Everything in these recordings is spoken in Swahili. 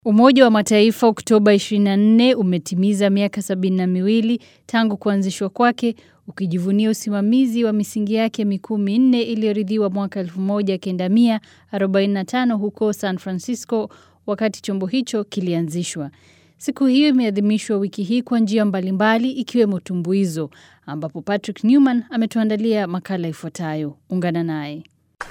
Umoja wa Mataifa Oktoba 24 umetimiza miaka sabini na miwili tangu kuanzishwa kwake ukijivunia usimamizi wa misingi yake mikuu minne iliyoridhiwa mwaka 1945 huko San Francisco wakati chombo hicho kilianzishwa. Siku hiyo imeadhimishwa wiki hii kwa njia mbalimbali ikiwemo tumbuizo ambapo Patrick Newman ametuandalia makala ifuatayo. Ungana naye.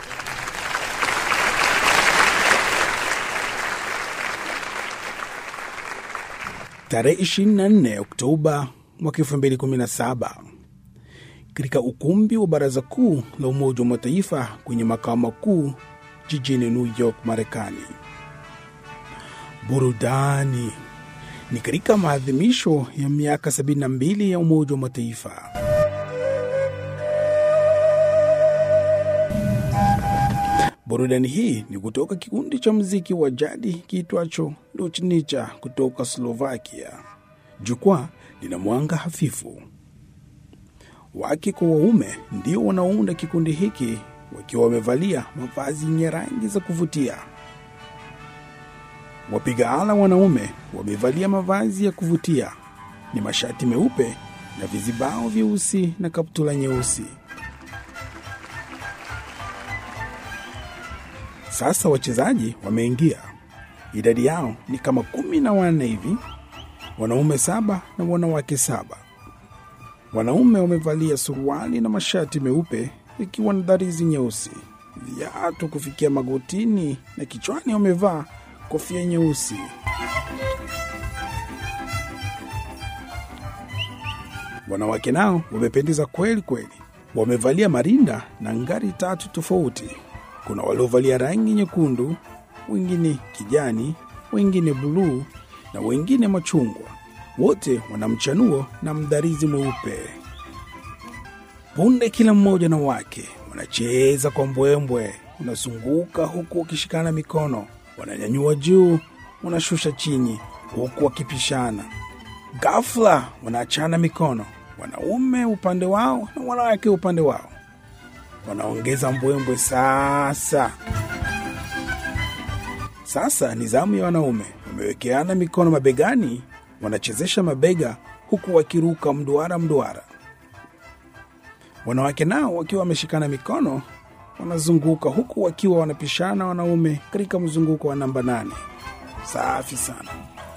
Tarehe 24 Oktoba mwaka 2017 katika ukumbi wa Baraza Kuu la Umoja wa Mataifa kwenye makao makuu jijini New York, Marekani. Burudani ni katika maadhimisho ya miaka 72 ya Umoja wa Mataifa. Burudani hii ni kutoka kikundi cha muziki wa jadi kiitwacho Luchnicha kutoka Slovakia. Jukwaa lina mwanga hafifu. Wake kwa waume ndio wanaounda kikundi hiki wakiwa wamevalia mavazi yenye rangi za kuvutia. Wapiga ala wanaume wamevalia mavazi ya kuvutia, ni mashati meupe na vizibao vyeusi na kaptula nyeusi. Sasa wachezaji wameingia, idadi yao ni kama kumi na wanne hivi, wanaume saba na wanawake saba. Wanaume wamevalia suruali na mashati meupe ikiwa na dharizi nyeusi, viatu kufikia magotini na kichwani wamevaa kofia nyeusi. Wanawake nao wamependeza kweli kweli, wamevalia marinda na ngari tatu tofauti. Kuna waliovalia rangi nyekundu, wengine kijani, wengine buluu na wengine machungwa. Wote wana mchanuo na mdharizi mweupe. Punde kila mmoja na wake wanacheza kwa mbwembwe, wanazunguka huku wakishikana mikono, wananyanyua juu, wanashusha chini, huku wakipishana. Ghafla wanaachana mikono, wanaume upande wao na wanawake upande wao wanaongeza mbwembwe sasa. Sasa ni zamu ya wanaume, wamewekeana mikono mabegani, wanachezesha mabega huku wakiruka mduara mduara. Wanawake nao wakiwa wameshikana mikono, wanazunguka huku wakiwa wanapishana wanaume katika mzunguko wa namba nane. Safi sana.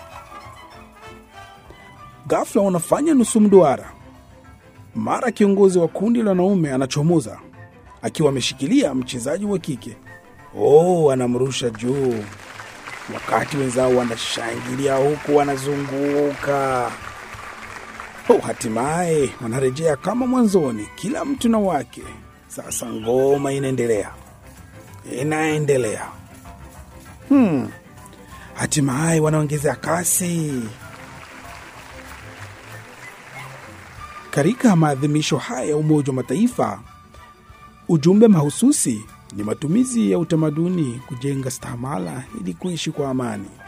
Ghafla wanafanya nusu mduara, mara kiongozi wa kundi la wanaume anachomoza akiwa ameshikilia mchezaji wa kike. Oh, anamrusha juu, wakati wenzao wanashangilia huku wanazunguka. Oh, hatimaye wanarejea kama mwanzoni, kila mtu na wake. Sasa ngoma inaendelea, inaendelea. Hmm, hatimaye wanaongezea kasi. Katika maadhimisho haya ya Umoja wa Mataifa, Ujumbe mahususi ni matumizi ya utamaduni kujenga stahamala ili kuishi kwa amani.